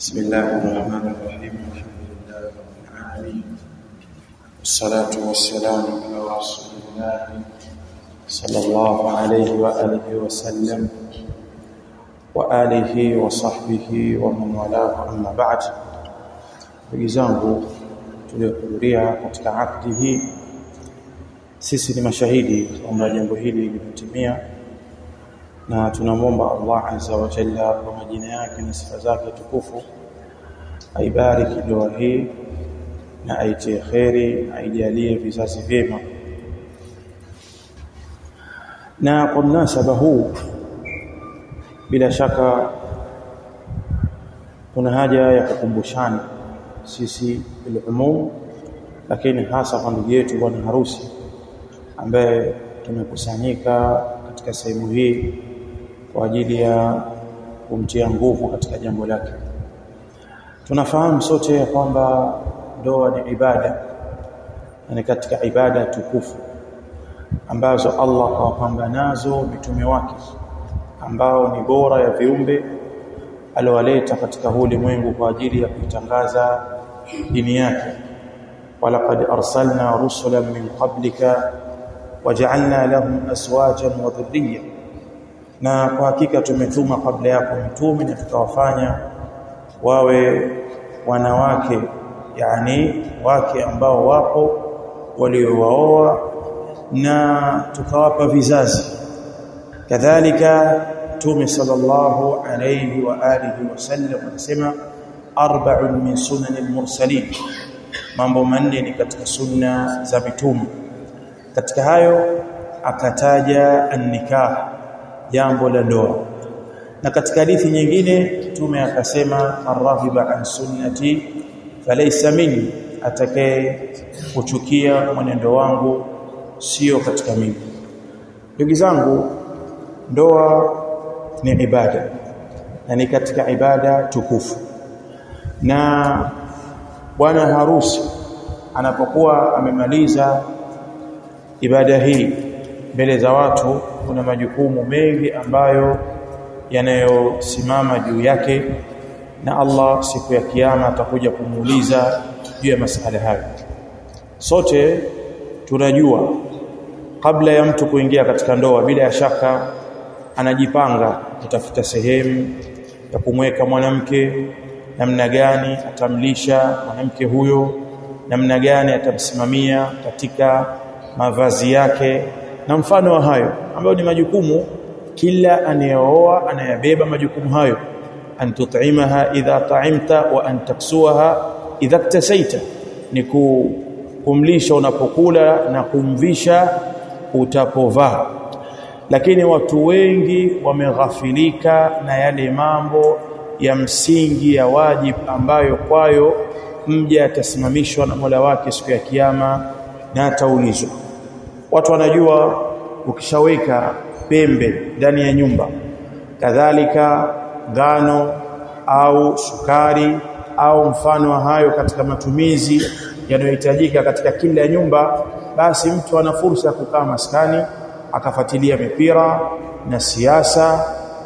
بسم الله الرحمن الرحيم الحمد لله رب العالمين والصلاة والسلام على رسول الله صلى الله عليه وآله وسلم وآله وصحبه ومن والاه أما بعد ndugu zangu tuliohudhuria katika akdi hii sisi ni mashahidi kwamba jambo hili limetimia na tunamwomba Allah azza wa jalla kwa majina yake na sifa zake tukufu aibariki ndoa hii na aitie kheri aijalie vizazi vyema na kwa mnasaba huu bila shaka kuna haja ya kukumbushana sisi bilumum lakini hasa kwa ndugu yetu bwana harusi ambaye tumekusanyika katika sehemu hii kwa ajili ya kumtia nguvu katika jambo lake tunafahamu sote ya kwamba ndoa ni ibada na ni katika ibada tukufu ambazo Allah kawapamba nazo mitume wake ambao ni bora ya viumbe aliowaleta katika ulimwengu kwa ajili ya kuitangaza dini yake walaqad arsalna rusulan min qablika waja'alna lahum azwajan wa dhurriyya na kwa hakika tumetuma kabla yako mitume na tukawafanya wawe wanawake yani wake ambao wapo waliowaoa na tukawapa vizazi kadhalika tume sallallahu alayhi wa alihi wasallam anasema arba'un min sunanil mursalin mambo manne ni katika sunna za mitume katika hayo akataja an-nikah jambo la ndoa na katika hadithi nyingine tume akasema arghiba an sunnati falaysa minni atakaye kuchukia mwenendo wangu sio katika mimi ndugu zangu ndoa ni ibada na ni katika ibada tukufu na bwana harusi anapokuwa amemaliza ibada hii mbele za watu kuna majukumu mengi ambayo yanayosimama juu yake na Allah siku ya kiyama atakuja kumuuliza juu ya masala hayo sote tunajua kabla ya mtu kuingia katika ndoa bila ya shaka anajipanga kutafuta sehemu ya kumweka mwanamke namna gani atamlisha mwanamke huyo namna gani atamsimamia katika mavazi yake na mfano wa hayo ambayo ni majukumu kila anayeoa anayabeba majukumu hayo an tut'imaha idha ta'imta wa an taksuha idha iktasaita ni kumlisha unapokula na kumvisha utapovaa lakini watu wengi wameghafilika na yale mambo ya msingi ya wajib ambayo kwayo mja atasimamishwa na Mola wake siku ya kiyama na ataulizwa watu wanajua ukishaweka pembe ndani ya nyumba kadhalika ngano au sukari au mfano wa hayo katika matumizi yanayohitajika katika kila nyumba basi mtu ana fursa ya kukaa maskani akafuatilia mipira na siasa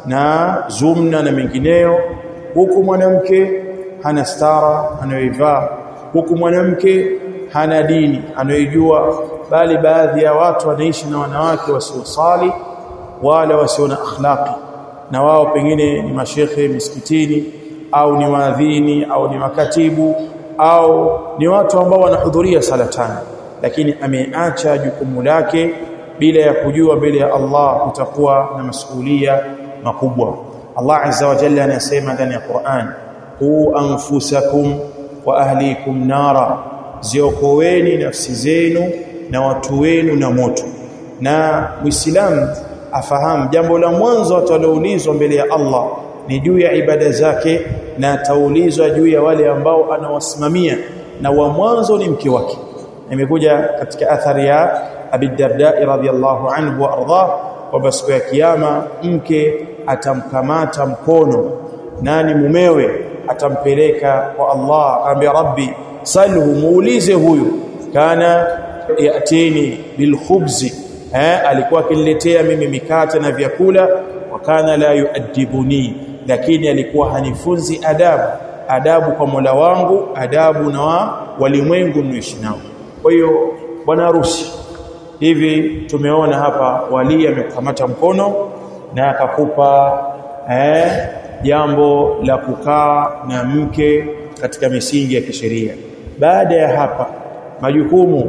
na zumna na mengineyo huku mwanamke hana stara anayoivaa huku mwanamke hana dini anayojua bali baadhi ya watu wanaishi na wanawake wasiosali wala wasio na akhlaqi na wao pengine ni mashekhe misikitini au ni waadhini au ni makatibu au ni watu ambao wanahudhuria sala tano lakini ameacha jukumu lake bila ya kujua mbele ya Allah kutakuwa na masuhulia makubwa Allah azza wa jalla anasema ndani ya Qur'an qu anfusakum wa ahlikum nara ziokoeni nafsi zenu na watu wenu na moto na muislamu afahamu jambo la mwanzo ataloulizwa mbele ya Allah ni juu ya ibada zake na ataulizwa juu ya wale ambao anawasimamia na wa mwanzo ni mke wake imekuja katika athari ya Abi Darda radhiyallahu anhu wa ardhah kwamba siku ya kiyama mke atamkamata mkono nani mumewe atampeleka kwa Allah akamwambia rabbi salhu muulize huyu kana yatini bilkhubzi eh alikuwa akiniletea mimi mikate na vyakula wakana la yuadibuni lakini alikuwa hanifunzi adabu adabu kwa Mola wangu adabu na wa walimwengu naishi nao kwa hiyo bwana harusi hivi tumeona hapa wali amekamata mkono na akakupa eh jambo la kukaa na mke katika misingi ya kisheria baada ya hapa majukumu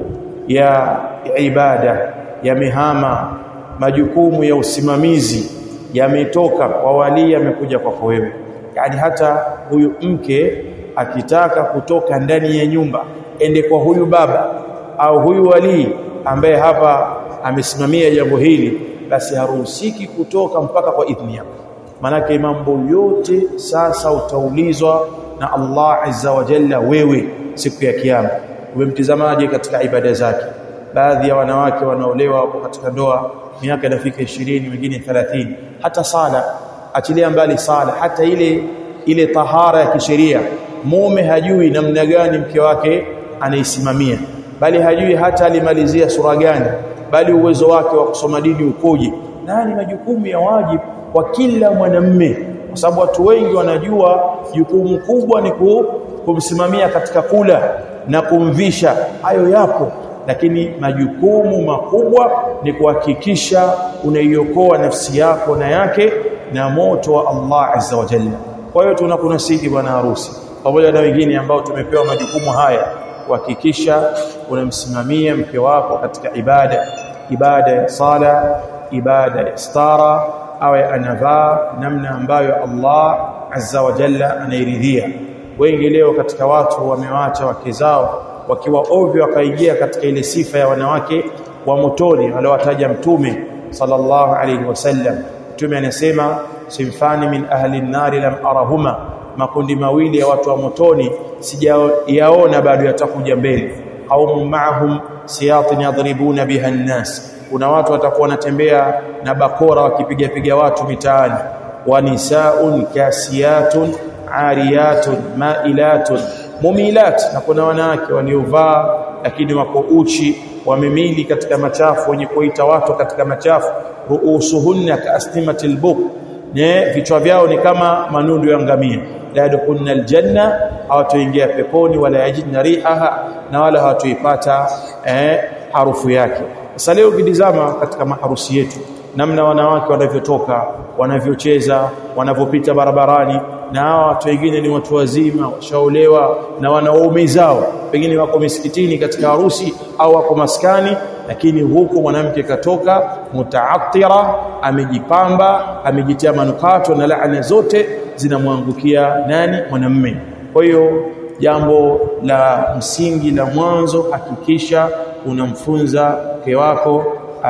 ya ibada yamehama majukumu ya usimamizi yametoka kwa wali yamekuja kwako wewe yani hata huyu mke akitaka kutoka ndani ya nyumba ende kwa huyu baba au huyu wali ambaye hapa amesimamia jambo hili basi haruhusiki kutoka mpaka kwa idhni yako manake mambo yote sasa utaulizwa na Allah azza wa jalla wewe siku ya kiyama umemtizamaje katika ibada zake baadhi ya wanawake wanaolewa hapo katika ndoa miaka inafika 20 wengine 30 hata sala achilia mbali sala hata ile ile tahara ya kisheria mume hajui namna gani mke wake anaisimamia bali hajui hata alimalizia sura gani bali uwezo wake wa kusoma dini ukoje na ni majukumu ya wajibu kwa kila mwanamme kwa sababu watu wengi wanajua jukumu kubwa ni kumsimamia katika kula na kumvisha hayo yapo lakini majukumu makubwa ni kuhakikisha unaiokoa nafsi yako na yake na moto wa Allah azza wa jalla kwa hiyo tunakunasihi bwana harusi pamoja na wengine ambao tumepewa majukumu haya kuhakikisha unamsimamia mke wako katika ibada ibada ya sala ibada ya stara awe anavaa namna ambayo Allah azza wa jalla anairidhia wengi leo katika watu wamewacha wake zao wakiwa ovyo wakaingia katika ile sifa ya wanawake wa motoni aliowataja mtume sallallahu alayhi wasallam mtume anasema simfani min ahli an-nari lam arahuma makundi mawili ya watu wa motoni sijayaona bado yatakuja mbele au ma'ahum siyatin yadribuna biha an-nas kuna watu watakuwa wanatembea na bakora wakipiga piga watu mitaani wa nisaun kasiyatun ariyatun mailatun mumilat na kuna wanawake waliovaa lakini wako uchi wamemili katika machafu wenye kuita watu katika machafu ruusuhunna kaasnimatil buk ne vichwa vyao ni kama manundu ya ngamia la yadkhulna aljanna hawatoingia peponi wala yajidna rihaha na wala hawatoipata eh, harufu yake sasa leo ukitizama katika maharusi yetu namna wanawake wanavyotoka wanavyocheza wanavyopita barabarani na hawa watu wengine ni watu wazima washaolewa na wanaume zao pengine wako misikitini katika harusi au wako maskani lakini huku mwanamke katoka mutaattira amejipamba amejitia manukato na laana zote zinamwangukia nani mwanamme kwa hiyo jambo la msingi la mwanzo hakikisha unamfunza mke wako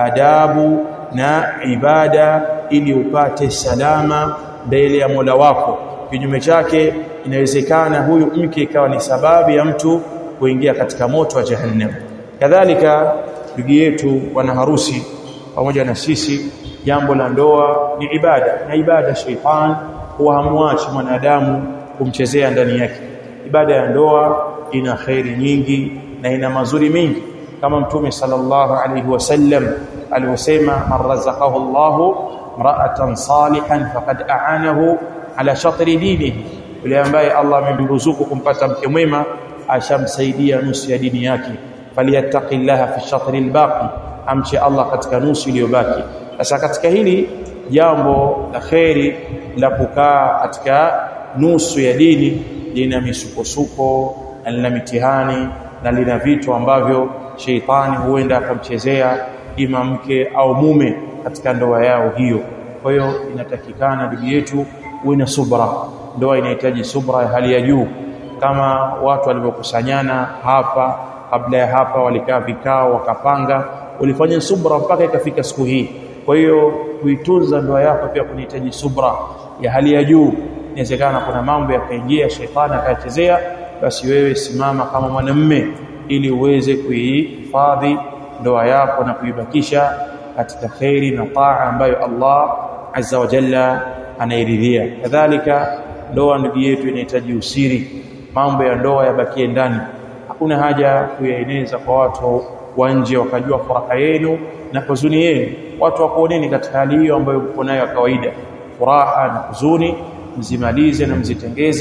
adabu na ibada ili upate salama mbele ya Mola wako kinyume chake inawezekana huyu mke ikawa ni sababu ya mtu kuingia katika moto wa jahannam kadhalika ndugu yetu wana harusi pamoja na sisi jambo la ndoa ni ibada na ibada sheitan huwa hamwachi mwanadamu kumchezea ndani yake ibada ya ndoa ina khairi nyingi na ina mazuri mingi kama mtume sallallahu alaihi wasallam alivyosema man razaqahu Allahu mra'atan salihan faqad a'anahu ala shatri dinihi yule ambaye Allah amemruzuku kumpata mke mwema ashamsaidia nusu ya dini yake falyattaqillaha fi shatri albaqi amche Allah katika nusu iliyobaki sasa katika hili jambo la kheri la kukaa katika nusu ya dini lina misukosuko na lina mitihani na lina vitu ambavyo sheitani huenda akamchezea ima mke au mume katika ndoa yao hiyo kwa hiyo inatakikana ndugu yetu uwe na subra ndoa inahitaji subra ya hali ya juu kama watu walivyokusanyana hapa kabla ya hapa walikaa vikao wakapanga ulifanya subra mpaka ikafika siku hii kwa hiyo kuitunza ndoa yako pia kunahitaji subra ya hali ya juu inawezekana kuna mambo yakaingia shetani akachezea basi wewe simama kama mwanamme ili uweze kuihifadhi ndoa yako na kuibakisha katika khairi na taa ambayo Allah azza wa jalla anairidhia kadhalika ndoa ndugu yetu inahitaji usiri mambo ya ndoa yabakie ndani hakuna haja kuyaeneza kwa watu wa nje wakajua furaha yenu na huzuni yenu watu wakuoneni katika hali hiyo ambayo mko nayo kawaida furaha na huzuni mzimalize na mzitengeze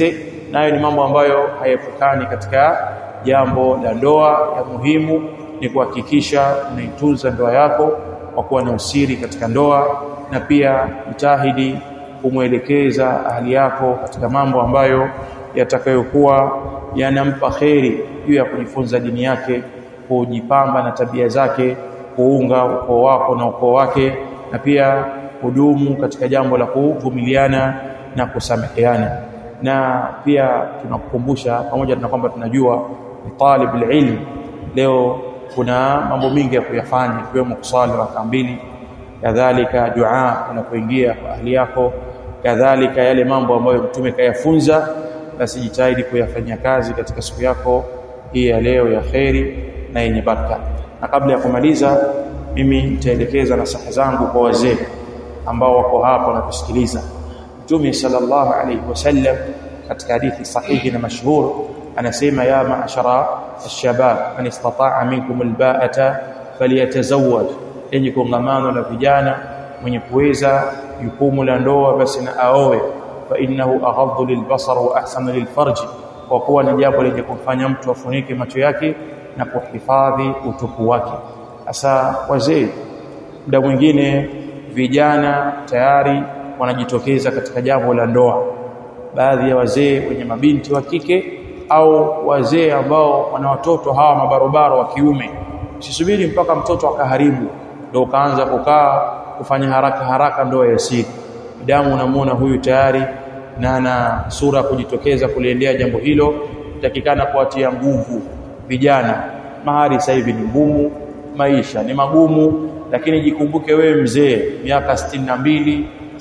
nayo ni mambo ambayo hayepukani katika jambo la ndoa ya muhimu ni kuhakikisha unaitunza ndoa yako kwa kuwa na usiri katika ndoa na pia mtahidi kumwelekeza ahli yako katika mambo ambayo yatakayokuwa yanampa kheri juu ya kujifunza dini yake kujipamba na tabia zake kuunga ukoo wako na ukoo wake na pia kudumu katika jambo la kuvumiliana na kusameheana na pia tunakukumbusha pamoja na kwamba tunajua talib ilm leo kuna mambo mingi ya kuyafanya ikiwemo kusali raka mbili kadhalika dua unapoingia kwa ahli yako kadhalika yale mambo ambayo mtume kayafunza basi jitahidi kuyafanyia kazi katika siku yako hii ya leo ya kheri na yenye baraka na kabla ya kumaliza mimi nitaelekeza nasaha zangu kwa wazee ambao wako hapa na kusikiliza mtume sallallahu alayhi wasallam katika hadithi sahihi na mashhur anasema ya ma'ashara alshabab man istata'a minkum alba'ata falyatazawwaj yenye kongamano la vijana mwenye kuweza jukumu la ndoa basi na aoe fa innahu aghaddu lilbasar wa ahsanu lilfarj kwa kuwa ni jambo lenye kumfanya mtu afunike macho yake na kuhifadhi utupu wake hasa wazee muda mwingine vijana tayari wanajitokeza katika jambo la ndoa baadhi ya wazee wenye mabinti wa kike au wazee ambao wana watoto hawa mabarobaro wa kiume usisubiri mpaka mtoto akaharibu ndio ukaanza kukaa kufanya haraka haraka ndoa ya siri damu unamuona huyu tayari na ana sura kujitokeza kuliendea jambo hilo takikana kuatia nguvu vijana mahari sasa hivi ni ngumu maisha ni magumu lakini jikumbuke wewe mzee miaka 62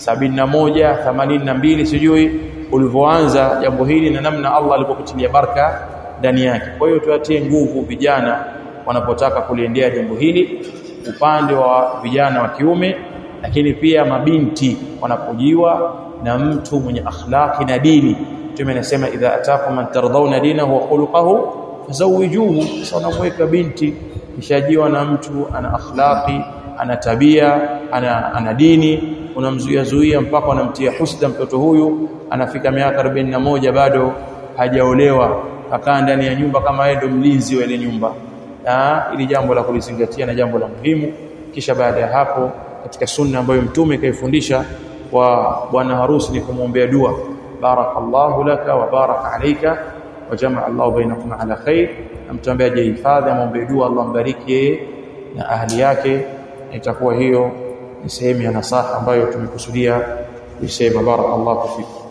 71 82 sijui ulivyoanza jambo hili na namna Allah alipokutilia baraka ndani yake kwa hiyo tuatie nguvu vijana wanapotaka kuliendea jambo hili upande wa vijana wa kiume lakini pia mabinti wanapojiwa na mtu mwenye akhlaqi na dini Mtume anasema idha atakum man tardhauna dinahu wa khuluquhu fazawijuhu sasa unamweka binti kishajiwa na mtu ana akhlaqi ana tabia ana, ana dini unamzuia zuia mpaka unamtia husda mtoto huyu anafika miaka 41 bado hajaolewa akaa ndani ya nyumba kama yeye ndo mlinzi wa ile nyumba na ili jambo la kulizingatia na jambo la muhimu kisha baada ya hapo katika sunna ambayo mtume kaifundisha kwa bwana harusi ni kumwombea dua barakallahu laka wa baraka alayka wa jamaa Allah bainakum ala khair amtambia jihifadhi amwombee dua Allah mbariki yeye na ahli yake itakuwa hiyo ni sehemu ya nasaha ambayo tumekusudia kusema barakallahu fikum